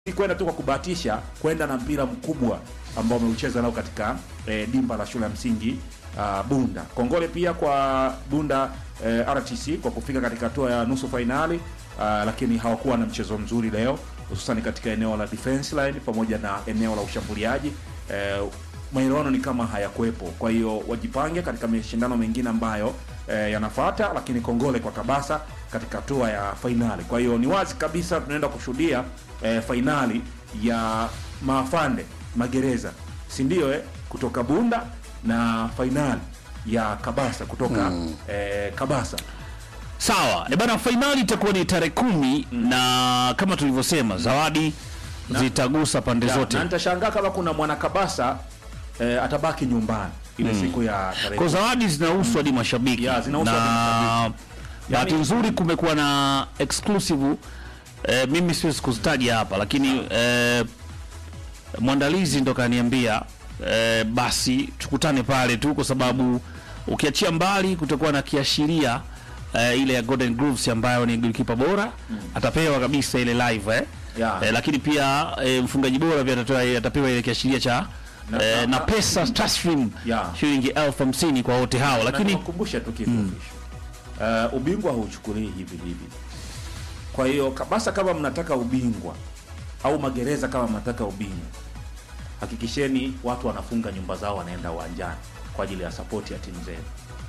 si kwenda tu kwa kubahatisha, kwenda na mpira mkubwa ambao ameucheza nao katika eh, dimba la shule ya msingi uh, Bunda. Kongole pia kwa Bunda eh, RTC kwa kufika katika hatua ya nusu fainali uh, lakini hawakuwa na mchezo mzuri leo, hususan katika eneo la defense line pamoja na eneo la ushambuliaji eh, maelewano ni kama hayakuwepo. Kwa hiyo wajipange katika mashindano mengine ambayo eh, yanafuata, lakini kongole kwa Kabasa katika hatua ya fainali. Kwa hiyo ni wazi kabisa tunaenda kushuhudia eh, fainali ya maafande magereza, si ndio? Eh, kutoka Bunda na fainali ya Kabasa kutoka eh, Kabasa. Sawa e bana, fainali itakuwa ni tarehe kumi na kama tulivyosema zawadi zitagusa pande Ya, zote. na nitashangaa kama kuna mwana Kabasa eh, atabaki nyumbani ile siku ya tarehe Kwa zawadi zinahusu hadi mashabiki Ya, zinahusu hadi na mashabiki. bahati Yaani- nzuri kumekuwa na exclusive eh, mimi siwezi kuzitaja hapa lakini eh, mwandalizi ndo kaniambia eh, basi tukutane pale tu kwa sababu ukiachia mbali kutakuwa na kiashiria eh, ile ya Golden Grooves ambayo ni goalkeeper bora atapewa kabisa ile live eh. Ya. Eh, lakini pia eh, mfungaji bora pia atatoa atapewa ile kiashiria cha Na- eh, na- na pesa taslim Ya. shilingi elfu hamsini kwa wote hao lakini nakumbusha tu kitu mm. uh, ubingwa hauchukulii hivi hivi. Kwa hiyo Kabasa, kama mnataka ubingwa au magereza kama mnataka ubingwa, hakikisheni watu wanafunga nyumba zao, wanaenda uwanjani kwa ajili ya sapoti ya timu zenu,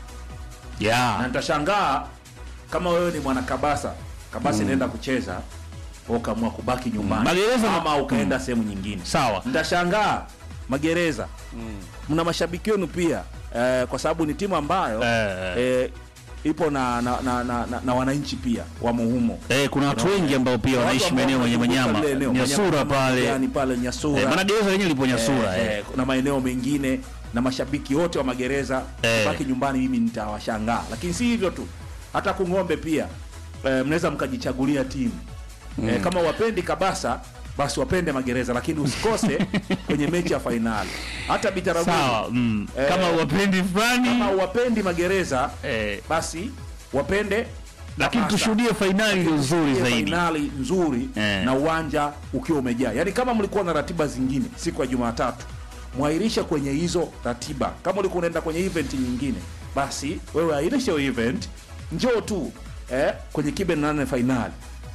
na yeah. nitashangaa kama wewe ni mwana Kabasa, Kabasa inaenda kucheza wewe ukaamua kubaki nyumbani Magereza- ama ukaenda sehemu nyingine sawa Nitashangaa magereza mna mashabiki wenu pia eh, kwa sababu ni timu ambayo Eh. eh, ipo na na, na, na, na, na wananchi pia wamo humo. Eh, kuna watu wengi ambao pia Watu wanaishi ambao maeneo yenye wanazunguka wanyama lile eneo, Nyasura Manyama pale yani pale Nyasura eh, maana gereza lenyewe lipo Nyasura eh, eh. eh, na maeneo mengine na mashabiki wote wa magereza Eh. baki nyumbani, mimi nitawashangaa. Lakini si hivyo tu, hata kung'ombe pia eh, mnaweza mkajichagulia timu eh, kama wapendi Kabasa basi wapende magereza, lakini usikose kwenye mechi ya fainali. Hata Bitaraguni Sawa mm. Eh, kama wapendi fulani kama wapendi magereza eh, basi wapende lakini Kabasa. tushuhudie fainali iliyo nzuri Ile zaidi fainali nzuri Eh. na uwanja ukiwa umejaa. Yaani kama mlikuwa na ratiba zingine siku ya Jumatatu, mwairisha kwenye hizo ratiba. Kama ulikuwa unaenda kwenye event nyingine, basi wewe airisha hiyo event, njoo tu eh, kwenye kibe nane fainali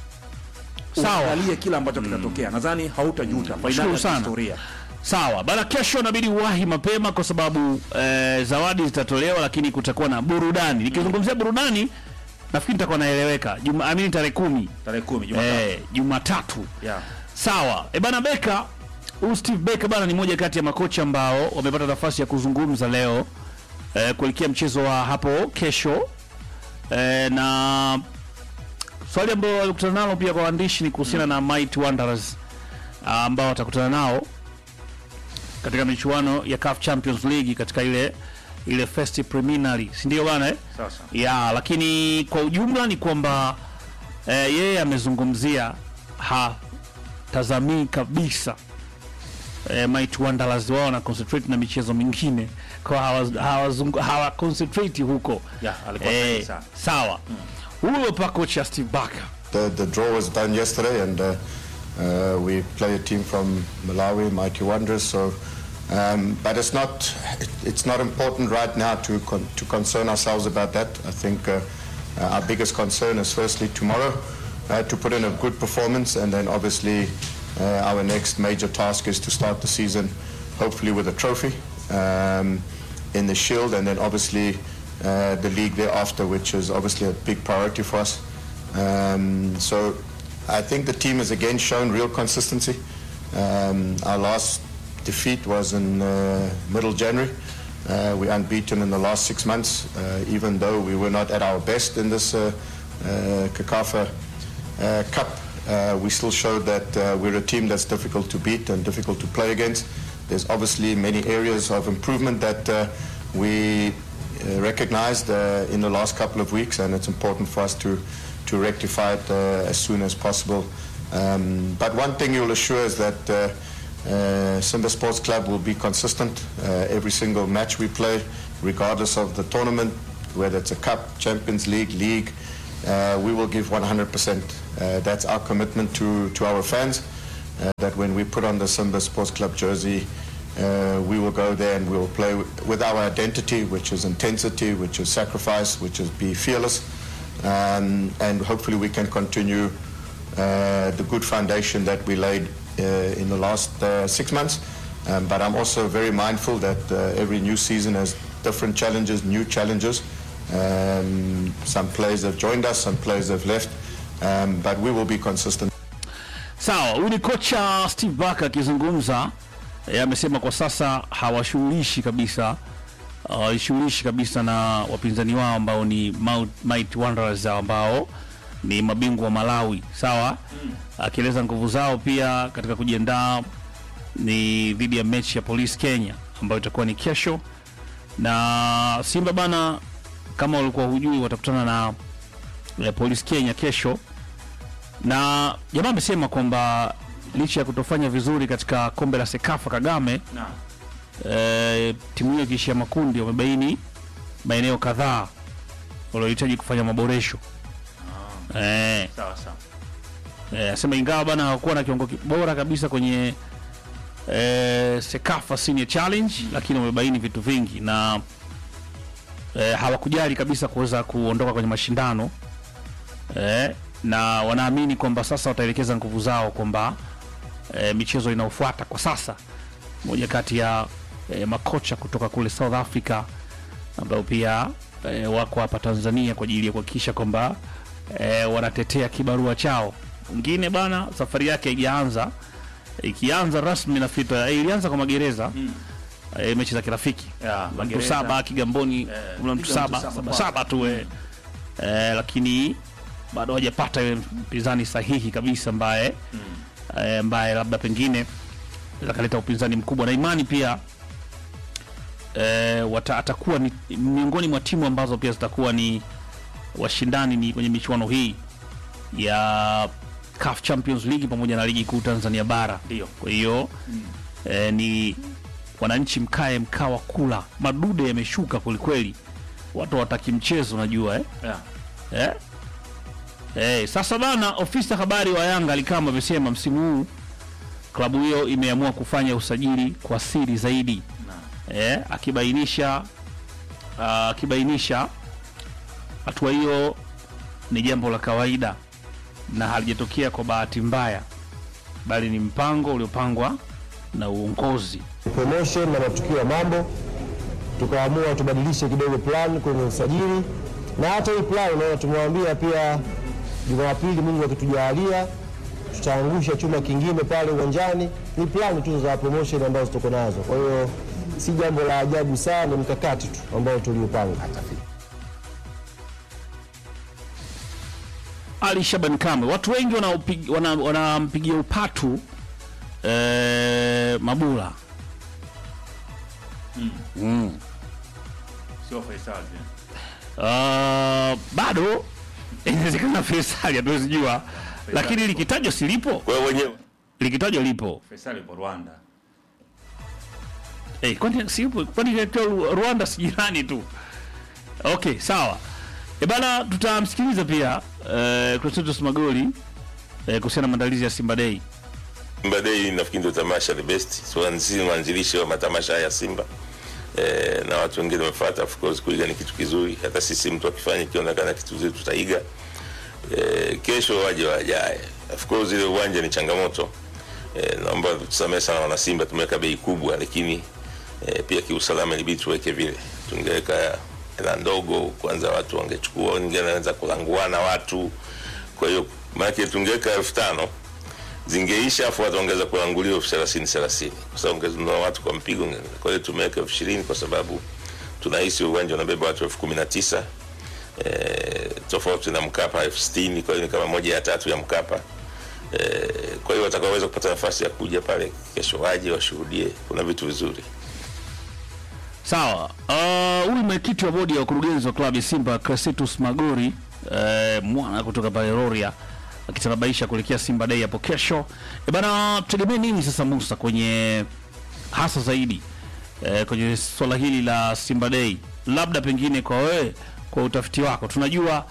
Sawa. uangalie kila ambacho kitatokea. Nadhani hautajuta. Fainali Nashukuru ya sana. historia. sawa bana kesho inabidi uwahi mapema kwa sababu eh, zawadi zitatolewa lakini kutakuwa na burudani nikizungumzia burudani nafikiri nitakuwa naeleweka juma amini tarehe kumi Tarehe 10 Jumatatu. eh, jumatatu Yeah. Sawa. E bana Beka, huyu Steve Beka bana ni moja kati ya makocha ambao wamepata nafasi ya kuzungumza leo eh, kuelekea mchezo wa hapo kesho eh, na swali ambalo walikutana nalo pia kwa waandishi ni kuhusiana na Mighty Wanderers ah, ambao watakutana nao katika michuano ya CAF Champions League katika ile ile first preliminary, si ndio bana eh? Sasa. ya lakini kwa ujumla ni kwamba eh, yeye amezungumzia hatazamii kabisa eh, Mighty Wanderers wao na concentrate na michezo mingine kwa hawa, hawa, hawa concentrate huko Yeah, alikuwa sahihi eh, sana. sawa huyo pa kocha Steve Barker The, the draw was done yesterday, and uh, uh, we play a team from Malawi, Mighty Wanderers. So, um, but it's not it, it's not important right now to con- to concern ourselves about that. I think uh, uh, our biggest concern is firstly tomorrow uh, to put in a good performance, and then obviously uh, our next major task is to start the season, hopefully with a trophy um, in the Shield, and then obviously uh, the league thereafter, which is obviously a big priority for us. Um, so I think the team has again shown real consistency. Um, our last defeat was in uh, middle January. Uh, we unbeaten in the last six months, uh, even though we were not at our best in this uh, uh, CACAFA uh, Cup. Uh, we still showed that uh, we're a team that's difficult to beat and difficult to play against. There's obviously many areas of improvement that uh, we uh, recognized uh, in the last couple of weeks, and it's important for us to to rectify it uh, as soon as possible. Um, but one thing you'll assure is that uh, uh, Simba Sports Club will be consistent uh, every single match we play, regardless of the tournament, whether it's a cup, Champions League, league. Uh, we will give 100%. Uh, that's our commitment to, to our fans. uh, that when we put on the Simba Sports Club jersey, uh, we will go there and we will play w- with our identity, which is intensity, which is sacrifice, which is be fearless, um, and hopefully we can continue uh, the good foundation that we laid uh, in the last uh, six months. Um, but I'm also very mindful that uh, every new season has different challenges, new challenges. Um, some players have joined us, some players have left, um, but we will be consistent. Sawa, huyu ni kocha Steve Barker akizungumza. Yeye amesema kwa sasa hawashughulishi kabisa hawashughulishi kabisa na wapinzani wao ambao ni Mount- Mighty Wanderers ambao ni mabingwa wa Malawi. Sawa, akieleza nguvu zao pia katika kujiandaa ni dhidi ya mechi ya Police Kenya ambayo itakuwa ni kesho, na Simba bana, kama walikuwa hujui, watakutana na eh, Police Kenya kesho na jamaa amesema kwamba licha ya kutofanya vizuri katika kombe la Sekafa Kagame Naam. e, timu hiyo ikiishia makundi wamebaini maeneo kadhaa waliohitaji kufanya maboresho eh, Sawa sawa. eh, asema ingawa bana hawakuwa na kiwango ki- bora kabisa kwenye eh, Sekafa Senior Challenge lakini wamebaini vitu vingi na eh, hawakujali kabisa kuweza kuondoka kwenye mashindano eh, na wanaamini kwamba sasa wataelekeza nguvu zao kwamba eh, michezo inayofuata kwa sasa moja kati ya eh, makocha kutoka kule South Africa ambao pia eh, wako hapa Tanzania kwa ajili ya kuhakikisha kwamba eh, wanatetea kibarua chao. Mwingine bana, safari yake haijaanza, ikianza rasmi nafikiri eh, ilianza kwa magereza mm. eh, mechi za kirafiki Ya, mtu Magereza. saba Kigamboni Eh, kuna mtu piga mtu saba saba saba, kwa- saba tu eh. Eh, lakini bado hawajapata yule mpinzani sahihi kabisa ambaye eh, ambaye labda pengine akaleta upinzani mkubwa na imani pia eh, wata, atakuwa ni miongoni mwa timu ambazo pia zitakuwa ni washindani ni kwenye michuano hii ya CAF Champions League pamoja na ligi kuu Tanzania bara. Ndio. Kwa hiyo eh, ni wananchi mkae mkawa kula, madude yameshuka kwelikweli, watu wataki mchezo, unajua eh? Yeah. Eh? Eh, sasa bana, ofisa habari wa Yanga alikama amesema msimu huu klabu hiyo imeamua kufanya usajili kwa siri zaidi Naam. eh, akibainisha ah, akibainisha hatua hiyo ni jambo la kawaida na halijatokea kwa bahati mbaya, bali ni mpango uliopangwa na uongozi. promotion na matukio ya mambo, tukaamua tubadilishe kidogo plan kwenye usajili, na hata hii plan unaona, tumewaambia pia Jumapili, Mungu akitujalia, tutaangusha chuma kingine pale uwanjani. Ni plan tu za promotion ambazo tuko nazo, kwa hiyo si jambo la ajabu sana, ni mkakati tu ambao tuliupanga. Ali Shaban Kamwe, watu wengi wanaupig- wana- wanampigia upatu eh, Mabula Sio Faisal. eh? Uh, bado inawezekana Faisal hatuwezi jua, lakini likitajwa silipo, wewe wenyewe likitajwa lipo. Faisal yupo Rwanda. Eh, kwani sipo? Kwani katika Ru- Rwanda si jirani tu? Okay, sawa. E bana, tutamsikiliza pia eh, Crescentus Magoli eh, kuhusiana na maandalizi ya Simba Day. Simba Day nafikiri ndio tamasha the best, so sisi ni waanzilishi wa matamasha haya ya Simba eh, na watu wengine wamefuata. Of course kuiga ni kitu kizuri, hata sisi mtu akifanya ikionekana kitu kizuri tutaiga. Eh, kesho waje wajae. Of course ile uwanja ni changamoto eh, naomba tusamehe sana wana Simba, tumeweka bei kubwa, lakini eh, pia kiusalama ilibidi tuweke vile, tungeweka hela ndogo kwanza, watu wangechukua, wengine wanaweza kulanguana watu. Kwa hiyo maana tungeweka elfu tano zingeisha afu watu wangeweza kuanguliwa elfu thelathini thelathini kwa sababu ungenunua watu kwa mpigo. Kwa hiyo tumeweka elfu ishirini kwa sababu tunahisi uwanja unabeba watu elfu kumi na tisa eh, tofauti na Mkapa elfu sitini kwa hiyo ni kama moja ya tatu ya Mkapa. Eh, kwa hiyo watakaoweza kupata nafasi ya kuja pale kesho waje washuhudie, kuna vitu vizuri. Sawa. Uh, huyu mwenyekiti wa bodi ya wakurugenzi wa klabu ya Simba Crescentus Magori eh, mwana kutoka pale Rorya akitanabaisha kuelekea Simba Day hapo kesho. E bana, tutegemee nini sasa Musa kwenye hasa zaidi eh, kwenye swala hili la Simba Day, labda pengine kwa wewe, kwa utafiti wako, tunajua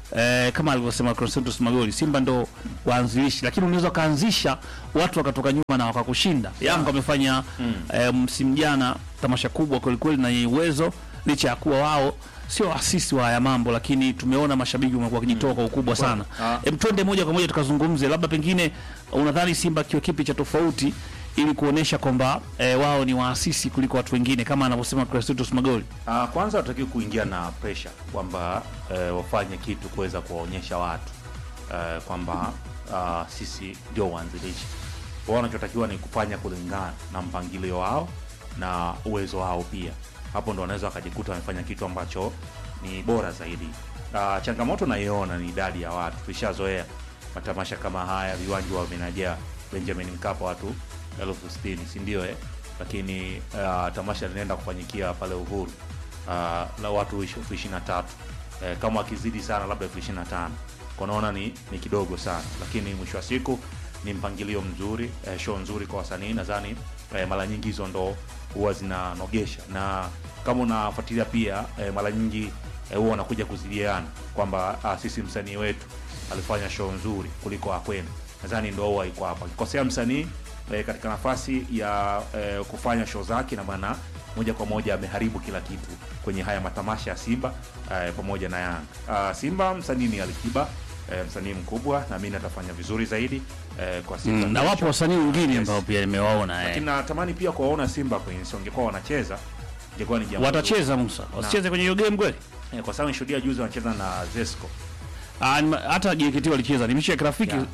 eh, kama alivyosema Crescentus Magoli, Simba ndo waanzilishi, lakini unaweza ukaanzisha watu wakatoka nyuma na wakakushinda. Yanga wamefanya eh, msimu jana tamasha kubwa kwelikweli na yenye uwezo, licha ya kuwa wao sio asisi wa haya mambo, lakini tumeona mashabiki wamekuwa wakijitoa kwa ukubwa sana. Ah. Em, twende moja kwa moja tukazungumze, labda pengine unadhani Simba kiwa kipi cha tofauti ili kuonesha kwamba eh, wao ni waasisi kuliko watu wengine kama anavyosema Crescentus Magoli. Uh, kwanza watakiwa kuingia na pressure kwamba uh, wafanye kitu kuweza kuwaonyesha watu uh, kwamba uh, sisi ndio waanzilishi. Wao wanachotakiwa ni kufanya kulingana na mpangilio wao na uwezo wao pia. Hapo ndo wanaweza wakajikuta wamefanya kitu ambacho ni bora zaidi. Uh, changamoto naiona ni idadi ya watu. Tulishazoea matamasha kama haya, viwanja wa vinajaa Benjamin Mkapa watu elfu sitini si ndio eh? Lakini uh, tamasha linaenda kufanyikia pale Uhuru uh, la watu elfu ishirini na tatu eh, kama wakizidi sana labda elfu ishirini na tano kwa naona ni, ni kidogo sana, lakini mwisho wa siku ni mpangilio mzuri eh, show nzuri kwa wasanii. Nadhani eh, mara nyingi hizo ndo huwa zinanogesha, na kama unafuatilia pia eh, mara nyingi eh, huwa wanakuja kuzidiana kwamba ah, sisi msanii wetu alifanya show nzuri kuliko akwenu. Nadhani ndo huwa iko hapa, kikosea msanii eh, katika nafasi ya eh, kufanya show zake, na maana moja kwa moja ameharibu kila kitu kwenye haya matamasha ya Simba eh, pamoja na Yanga. Ah, Simba msanii ni Alikiba eh, msanii mkubwa, naamini atafanya vizuri zaidi eh, kwa Simba na wapo wasanii wengine Yes. ambao pia nimewaona eh. lakini natamani pia kuwaona Simba kwenye si wangekuwa wanacheza ingekuwa ni jambo watacheza Musa, wasicheze kwenye hiyo game kweli? zuri. eh, kwa sababu nishuhudia juzi wanacheza na Zesco Ah, nima- hata JKT walicheza, ni mechi ya kirafiki Yeah.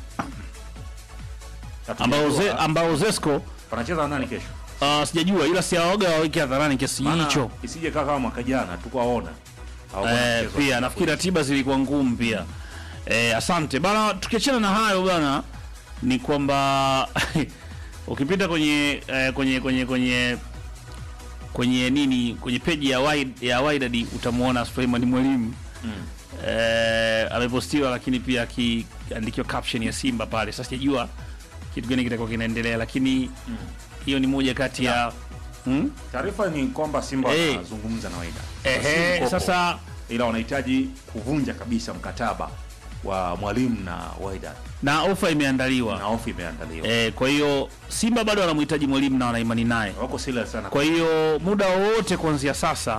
ambao ze, Hatujajua, ambao Zesco wanacheza na nani kesho? ah, sijajua, ila siaoga waweke hadharani kiasi Maana hicho. isije kaa kama mwaka jana tukawaona Hawakuwa Eh, wanacheza. pia nafikiri ratiba zilikuwa ngumu pia. Eh, asante bana. Tukiachana na hayo bana, ni kwamba ukipita kwenye eh, kwenye kwenye kwenye kwenye nini kwenye peji ya Wide, ya Wydad utamwona Suleiman Mwalimu Mm. eh, amepostiwa, lakini pia akiandikiwa caption ya Simba pale. Sasa sijajua kitu gani kitakuwa kinaendelea, lakini hiyo ni moja kati ya hmm? Taarifa ni kwamba Simba Eh. wanazungumza na Wydad. Ehe, Si mkopo. sasa ila wanahitaji kuvunja kabisa mkataba wa mwalimu na Wydad na ofa imeandaliwa na ofa imeandaliwa. Eh, kwa hiyo Simba bado wanamhitaji mwalimu na wanaimani naye. Wako serious sana. Kwa hiyo muda wowote kuanzia sasa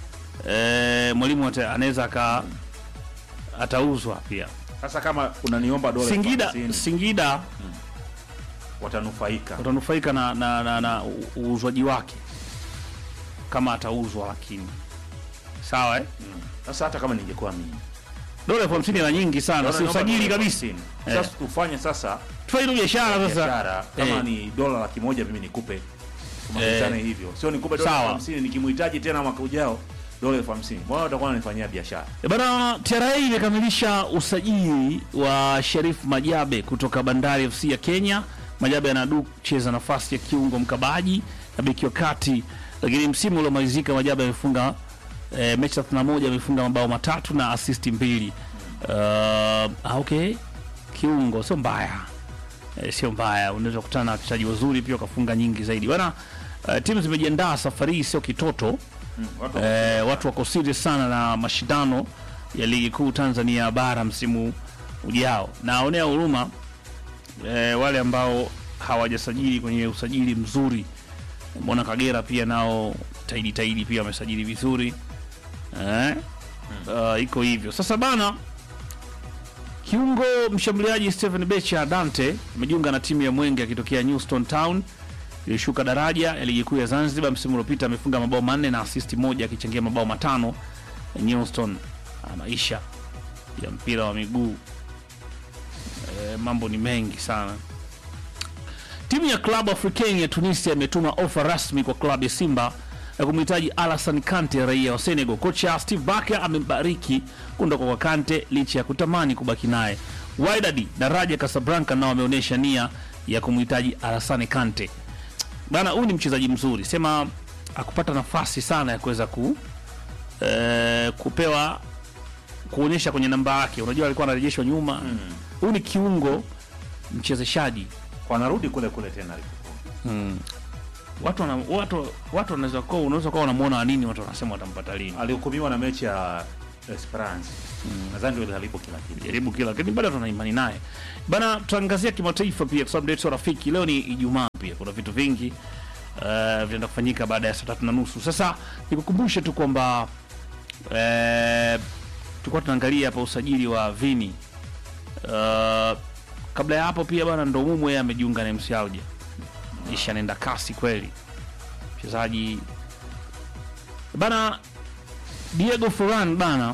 eh, mwalimu ata- anaweza aka atauzwa pia. Sasa kama unaniomba dola Singida 50, Singida watanufaika. utanufaika na, na, na, na u- uuzwaji wake kama atauzwa, lakini sawa eh? Mm. Sasa hata kama ningekuwa mimi Dola elfu hamsini na nyingi sana, Dola si naomba usajili dola kabisa. 50. Eh. Sasa tufanye sasa Tufanye tu biashara sasa. biashara kama Eh. ni dola laki moja mimi nikupe tumalizane hivyo, sio nikupe dola Sawa. elfu hamsini nikimhitaji tena mwaka ujao dola elfu hamsini mbona utakuwa unanifanyia biashara? E Bana, TRA imekamilisha usajili wa Sharif Majabe kutoka Bandari FC ya Kenya. Majabe anadu kucheza nafasi ya kiungo mkabaji na beki wa kati, lakini msimu uliomalizika Majabe amefunga e, mechi 31 amefunga mabao matatu na asisti mbili. Uh, ah, okay, kiungo sio mbaya e, sio mbaya, unaweza kukutana na wachezaji wazuri pia wakafunga nyingi zaidi bana. Uh, timu zimejiandaa safari hii, sio kitoto Mm. Watu eh, watu wako serious sana na mashindano ya ligi kuu Tanzania bara msimu ujao. Naonea huruma eh, wale ambao hawajasajili kwenye usajili mzuri. Mbona Kagera pia nao taidi taidi pia wamesajili vizuri eh? Uh, iko hivyo sasa bana. Kiungo mshambuliaji Stephen Becha Dante amejiunga na timu ya Mwenge akitokea Newstone Town ilishuka daraja ya ligi kuu ya Zanzibar msimu uliopita. Amefunga mabao manne na asisti moja akichangia mabao matano ya Newstone. Ah, maisha ya mpira wa miguu e, mambo ni mengi sana. Timu ya Club Africain ya Tunisia imetuma ofa rasmi kwa klabu ya Simba ya kumhitaji Alassane Kante, raia wa Senegal. Kocha Steve Barker amebariki kuondoka kwa Kante licha ya kutamani kubaki naye. Wydad na Raja Casablanca nao wameonyesha nia ya kumhitaji Alassane Kante. Bana, huyu ni mchezaji mzuri, sema akupata nafasi sana ya kuweza ku eh, kupewa kuonyesha kwenye namba yake. Unajua alikuwa anarejeshwa nyuma. Huyu ni kiungo mchezeshaji wanarudi kule kule tena alipokuwa. watu wana, watu watu wanaweza kuwa unaweza kuwa wanamuona nini, watu wanasema watampata lini. Alihukumiwa na mechi ya Esperance. Nadhani ndio halipo kila kitu. jaribu kila lakini bado tuna imani naye bana. Tutaangazia kimataifa pia kwa sababu ndio yetu rafiki. Leo ni Ijumaa pia, kuna vitu vingi uh, vinaenda kufanyika baada ya saa tatu na nusu. Sasa nikukumbushe tu kwamba uh, tulikuwa tunaangalia hapa usajili wa Vini uh, kabla ya hapo pia bana, ndo Mumwe yeye amejiunga na MC Alger, isha nenda kasi kweli mchezaji bana. Diego Forlan bana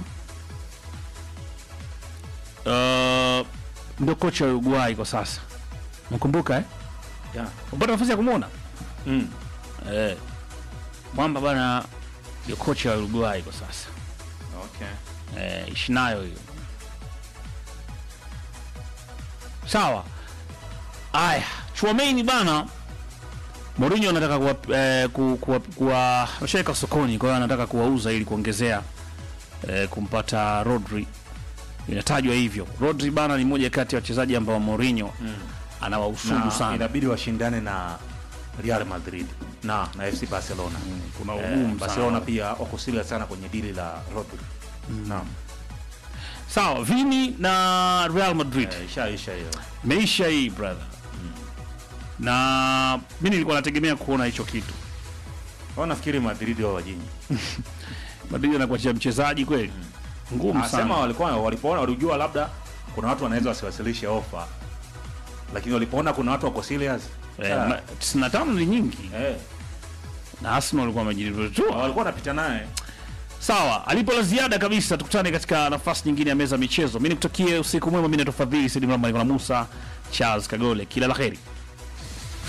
uh, ndio kocha wa Uruguay kwa sasa, nakumbuka eh? Yeah. Upata nafasi ya kumwona Mm. eh, mwamba bana ndio kocha wa Uruguay kwa sasa Okay. eh, ishi nayo hiyo. Sawa. Aya, Chouameni bana Mourinho anataka kuwa, eh, ku, kuwa, kuwa ameshaweka sokoni, kwa hiyo anataka kuwauza ili kuongezea eh, kumpata Rodri. Inatajwa hivyo. Rodri bana ni moja kati ya wachezaji ambao Mourinho anawahusudu Na sana. inabidi washindane na Real Madrid na na FC Barcelona. Kuna Eh, ugumu sana. Barcelona pia wako serious sana kwenye dili la Rodri. Naam. Sawa, Vini na Real Madrid. Eh, isha isha hiyo. Meisha hii brother. Na mimi nilikuwa nategemea kuona hicho kitu. Wao nafikiri Madrid wao wajinyi. Madrid anakuachia mchezaji kweli ngumu Asema sana. walikuwa walipoona walijua labda kuna watu wanaweza wasiwasilishe ofa. Lakini walipoona kuna watu wako serious. Eh, sa- ma- 95 ni nyingi eh, na Arsenal walikuwa wamejirutua. walikuwa wanapita naye. Sawa, alipo la ziada kabisa, tukutane katika nafasi nyingine ya meza ya michezo. Mimi nikutakie usiku mwema. Mimi natofadhili Sidi Mramba, niko na Musa Charles Kagole, kila la heri.